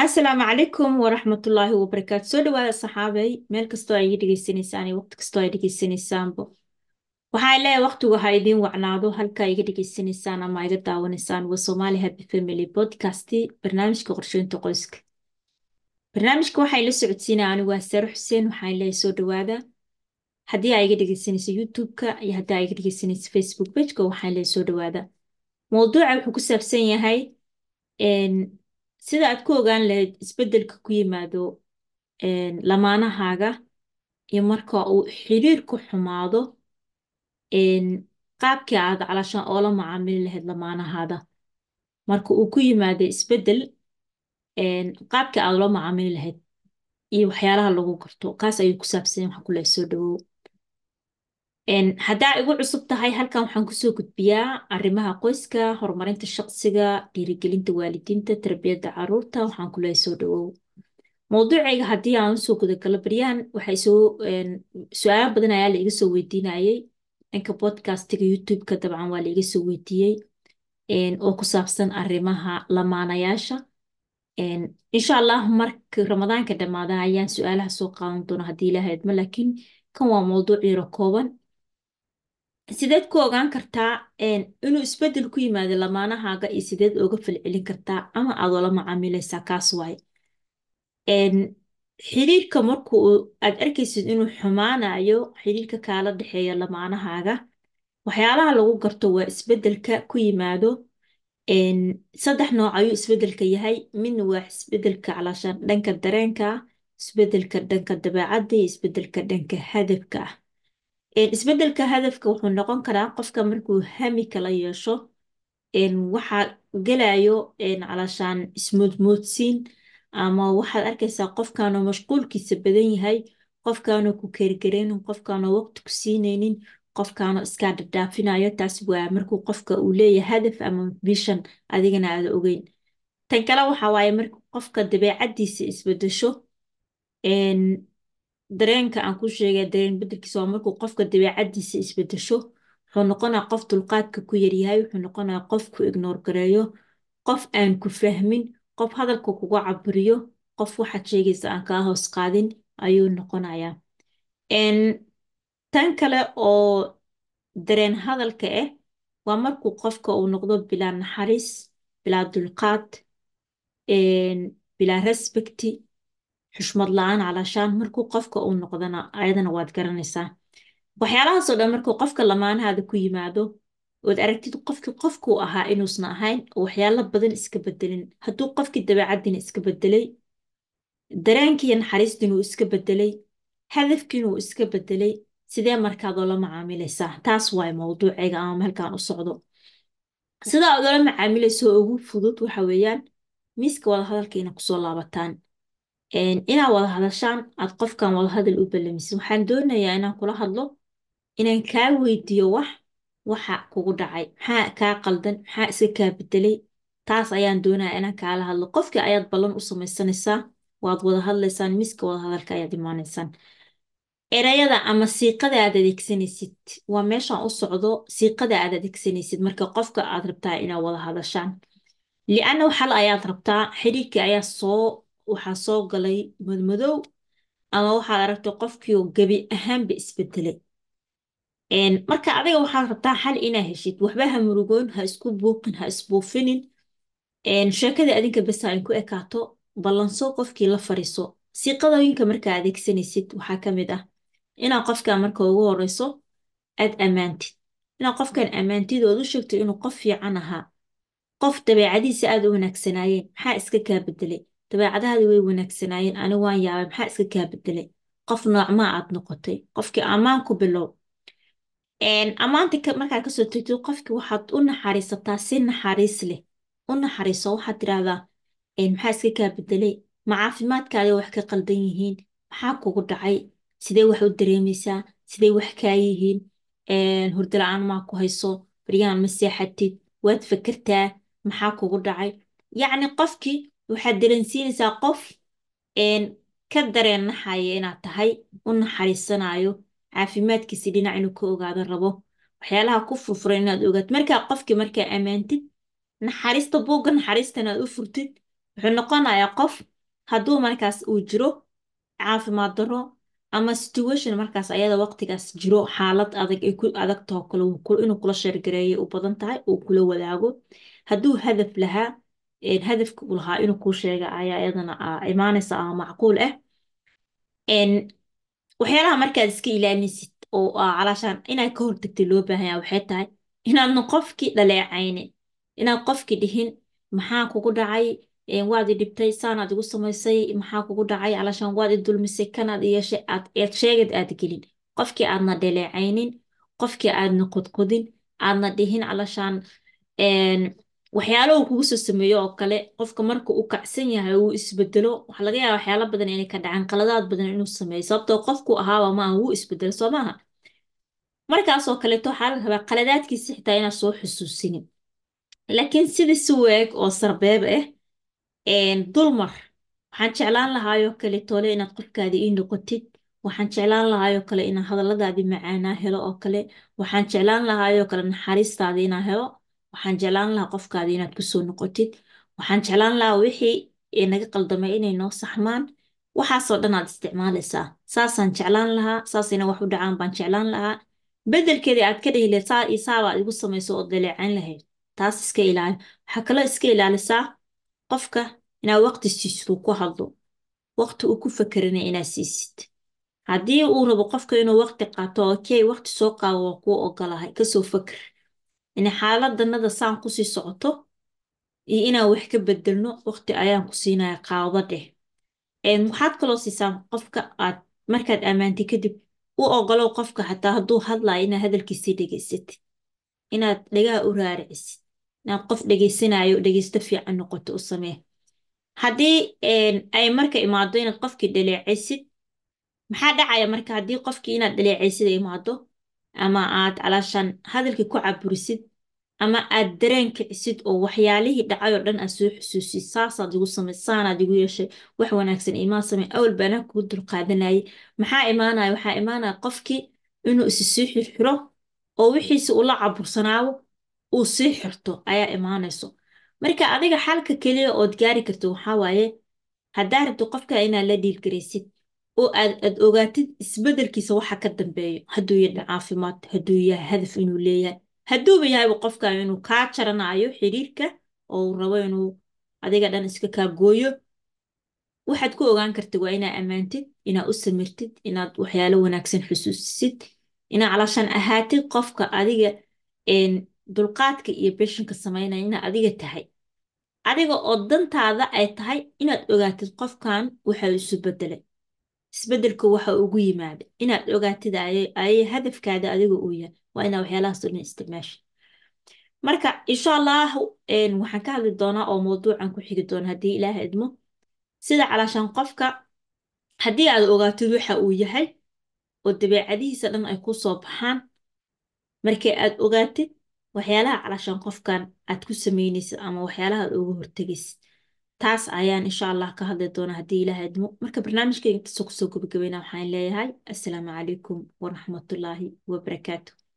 asalaamu calaykum waraxmatullaahi wabarakaatu soo dhawaada saxaabay meel kastoo ay iga dhegeysanaysaan iyo waqti kastoo ay dhegeysanaysaanba waxaa leeyahay waqtigu ha idiin wacnaado halkaa iga dhegeysanaysaan ama iga daawanaysaan waa Somali Happy Family Podcast barnaamijka qorsheynta qoyska barnaamijka waxaa ila socodsiinaya anigu waa Sare Xuseen waxaan leeyahay soo dhawaada haddii aa iga dhegeysanayso YouTube-ka iyo haddii aa iga dhegeysanayso Facebook page-ka waxaan leeyahay soo dhawaada mowduuca wuxuu ku saabsan yahay een, sida aad ku ogaan lahayd isbeddelka ku yimaado een, lamaanahaaga iyo marka uu xiriirku xumaado een, qaabkii aad calashaan oola macaamili lahayd lamaanahaada marka uu ku yimaado isbeddel een, qaabkii aad ula macaamili lahayd iyo waxyaalaha lagu garto kaas ayuu ku saabsan yahay waxaan ku leeyahay soo dhawow Een, haddaa igu cusub tahay halkan waxaan kusoo gudbiyaa arrimaha qoyska horumarinta shaqsiga dhiirigelinta waalidiinta tarbiyadda carruurta waxaan ku leeyahay soo dhawow mowduucayga haddii aan usoo gudagalo baryahan waxay soo een, su-aalo badan ayaa la iga soo weydiinayay dhanka podcastiga youtube-ka dabcan waa la iga soo weydiiyey een, oo ku saabsan arrimaha lamaanayaasha een, insha allah marka ramadaanka dhamaada ayaan su-aalaha soo qaadan doona haddii ilaahay idmo laakiin kan waa mowduuc yaro kooban sideed ku ogaan kartaa een, inuu isbeddel ku yimaado lamaanahaaga iyo sideed uga falcelin kartaa ama aad ula macaamilaysaa kaas waaye een, xiriirka marka uu aad arkaysid inuu xumaanayo xiriirka kaala dhexeeya lamaanahaaga waxyaalaha lagu garto waa isbeddelka ku yimaado een, saddex nooc ayuu isbeddelka yahay midna waa isbeddelka calaashaan dhanka dareenka ah isbeddelka dhanka dabeecadda iyo isbeddelka dhanka hadafka ah Een, isbeddelka hadafka wuxuu noqon karaa qofka markuu hami kala yeesho een, waxaa gelayo een, calashaan ismoodmoodsiin ama waxaad arkaysaa qofkaanoo mashquulkiisa badan yahay qofkaanoo ku keergareynin qofkaanoo waqti ku siinaynin qofkaanoo iskaa dhadhaafinayo taas waa markuu qofka uu leeyahay hadaf ama vision adigana aada ogeyn tan kale waxaa waaye marka qofka dabeecaddiisa isbedesho een, dareenka aan ku sheegay dareen beddelkiisa waa markuu qofka dabeecaddiisa isbedesho wuxuu noqonayaa qof dulqaadka ku yaryahay wuxuu noqonayaa qof ku ignoor gareeyo qof aan ku fahmin qof hadalka kugu caburiyo qof waxaad sheegaysa aan kaa hoos qaadin ayuu noqonayaa Een, tan kale oo dareen hadalka ah waa markuu qofka uu noqdo bilaa naxariis bilaa dulqaad een, bilaa respecti xushmad la-aan calashaan markuu qofka uu noqdana ayadana waad garanaysaa waxyaalahaasoo dhan markuu qofka lamaanahaada ku yimaado ood aragtid qofkii qofkuu ahaa inuusan ahayn oo waxyaalo badan iska bedelin hadduu qofkii dabeecaddiina iska bedelay dareenkiiyo naxariistiin uu iska bedelay hadafkiina uu iska bedelay sidee markaad oola macaamilaysaa taas waay mowduucayga ama halkaan u socdo sida aad oola macaamilayso oo ugu fudud waxa weeyaan miiska wada hadalka ina kusoo laabataan een, inaad wada hadashaan aad qofkan wada hadal u ballamisid waxaan doonayaa inaan kula hadlo inaan kaa weydiiyo wax waxa kugu dhacay maxaa kaa qaldan maxaa iska kaa bedelay taas ayaan doonayaa inaan kaala hadlo qofkii ayaad ballan u samaysanaysaa waad wada hadlaysaan miiska wada hadalka ayaad imaanaysaan erayada ama siiqada aad adeegsanaysid waa meeshaan u socdo siiqada aad adeegsanaysid marka qofka aad rabtaa inaad wada hadashaan li'anna xal ayaad rabtaa xiriirkii ayaa soo waxaa soo galay madmadow ama waxaad aragtay qofkii oo gebi ahaanba isbedelay Een, marka adiga waxaad rabtaa xal inaa heshid waxba ha murugoon ha isku buuqin ha isbuufinin Een, sheekadii adinka bes ay ku ekaato ballanso qofkii la fariiso siiqadooyinka markaa adeegsanaysid waxaa ka mid ah inaa qofka marka ugu horeyso aad ammaantid inaa qofkan ammaantid ood u sheegto inuu qof fiican ahaa qof dabeecadiisa aad u wanaagsanaayeen maxaa iska kaa bedelay dabeecadahaadi way wanaagsanaayeen ani waan yaabay maxaa iska kaa bedelay qof noocmaa aad noqotay qofkii ammaan ku bilow Een, ammaanta ka- markaad kasoo tegtid qofkii waxaad u naxariisataa si naxariis leh u naxariiso waxaad tidhaahdaa een, maxaa iska kaa bedelay ma caafimaadkaada wax ka qaldan yihiin maxaa kugu dhacay sidee wax u dareemaysaa sidee wax kaa yihiin Een, hurdo la-aan maa ku hayso baryahan ma seexatid waad fakertaa maxaa kugu dhacay yacni qofkii waxaad dareensiinaysaa qof een, ka dareen naxaya inaad tahay u naxariisanayo caafimaadkiisa dhinac inuu ka ogaado rabo waxyaalaha ku furfuran inaad ogaato markaa qofkii markaa ammaantid naxariista buugga naxariistan aad u furtid wuxuu noqonayaa qof hadduu markaas uu jiro caafimaad darro ama situation markaas ayada waqtigaas jiro xaalad adag ay ku adagtoo kale wuu ku- inuu kula sheergareeyo u badan tahay uu kula wadaago hadduu hadaf lahaa een, hadafka uu lahaa inuu kuu sheega ayaa iyadana ah, imaanaysa ama macquul ah Een, waxyaalaha markaad iska ilaalinaysid oo ah calaashaan inaad ka hortagtid loo baahan yahay waxay tahay inaadna qofkii dhaleecaynin inaad qofkii dhihin maxaa kugu dhacay Een, waad i dhibtay saanaad igu samaysay maxaa kugu dhacay calaashaan waad i dulmisay kanaad i yeeshay aad eed sheegad aad gelin qofkii aadna dhaleecaynin qofkii aadna qodqodin aadna dhihin calaashaan een, waxyaalo uu kugu soo sameeyo oo kale qofka marka uu kacsan yahay uu isbedelo waxaa laga yaabaa waxyaalo badan inay ka dhacaan qaladaad badan inuu sameeyo sababtoo qofku ahaaba maaha wuu isbedelo soo maaha markaasoo kaleeto waxaa la rabaa qaladaadkiisa xitaa inaad soo xusuusinin laakiin sidii si weeg oo sarbeeb ah een, dulmar waxaan jeclaan lahaayoo kale tole inaad qofkaadi ii noqotid waxaan jeclaan lahaayoo kale inaan hadalladaadii macaanaa helo oo kale waxaan jeclaan lahaayoo kale naxariistaadii inaan helo waxaan jeclaan lahaa qofkaadi inaad kusoo noqotid waxaan jeclaan lahaa wixii ee naga qaldamay inay noo saxmaan waxaasoo dhan aad isticmaalaysaa saasaan jeclaan lahaa saas inay wax u dhacaan baan jeclaan lahaa beddelkeedii aad ka dhihi lahayd saa iyo saabaad igu samayso oo daleecayn lahayd taas iska ilaali waxaa kaloo iska ilaalisaa qofka inaad waqti siisid uu ku hadlo waqti uu ku fakerina inaad siisid haddii uu rabo qofka inuu waqti qaato okey waqti soo qaado waa kuu ogolahay kasoo faker in xaaladanada saan kusii socoto iyo inaan wax ka bedelno waqti ayaan ku siinaya qaado dheh Een, waxaad kaloo siisaan qofka aad markaad ammaantay kadib u ogolow qofka xataa hadduu hadlayo inaad hadalkiisii dhegaysatid inaad dhagaha u raaricisid inaad qof dhegaysanayo dhegaysto fiican noqoto u samee haddii een, ay marka imaado inaad qofkii dhaleecaysid maxaa dhacaya marka haddii qofkii inaad dhaleecaysid ay imaado ama aad calaashaan hadalkii ku caburisid ama aad dareen kicisid oo waxyaalihii dhacay oo dhan aad soo xusuusid saasaad igu samay saanaad igu yeeshay wax wanaagsan imaan samay awal baanaa kugu dulqaadanayay maxaa imaanaya waxaa imaanaya qofkii inuu isi sii xirxiro oo wixiisi ula cabursanaabo uu sii xirto ayaa imaanayso marka adiga xalka keliya ood gaari karto waxaa waaye haddaa rabto qofka inaad la dhiilgaraysid oo aad aad ogaatid isbedelkiisa waxa ka dambeeyo hadduu yahay caafimaad hadduu yahay hadaf inuu leeyahay hadduuba yahayba qofkan inuu kaa jaranayo xiriirka oo uu rabo inuu adiga dhan iska kaa gooyo waxaad ku ogaan kartid waa inaad ammaantid inaad u samirtid inaad waxyaalo wanaagsan xusuusisid inaad calaashaan ahaatid qofka adiga een, dulqaadka iyo beshinka samaynaya inaad adiga tahay adiga oo dantaada ay tahay inaad ogaatid qofkan waxa uu isu bedelay isbedelka waxa ugu yimaada inaad ogaatid ayay ayay hadafkaada adiga uu yahay waa inaad waxyaalahaas oo dhan isticmaasha marka insha allah een, waxaan ka hadli doonaa oo mawduucan ku xigi doona haddii ilaah idmo sida calaashaan qofka haddii aad ogaatid waxa uu yahay oo dabeecadihiisa dhan ay ku soo baxaan markii aad ogaatid waxyaalaha calaashaan qofkan aad ku samaynaysid ama waxyaalaha aad uga hortegaysid taas ayaan insha allah ka hadli doonaa haddii ilaah idmo marka barnaamijkayga intaasoo kusoo gabagabayna waxaan leeyahay assalaamu calaykum waraxmatullaahi wabarakaatu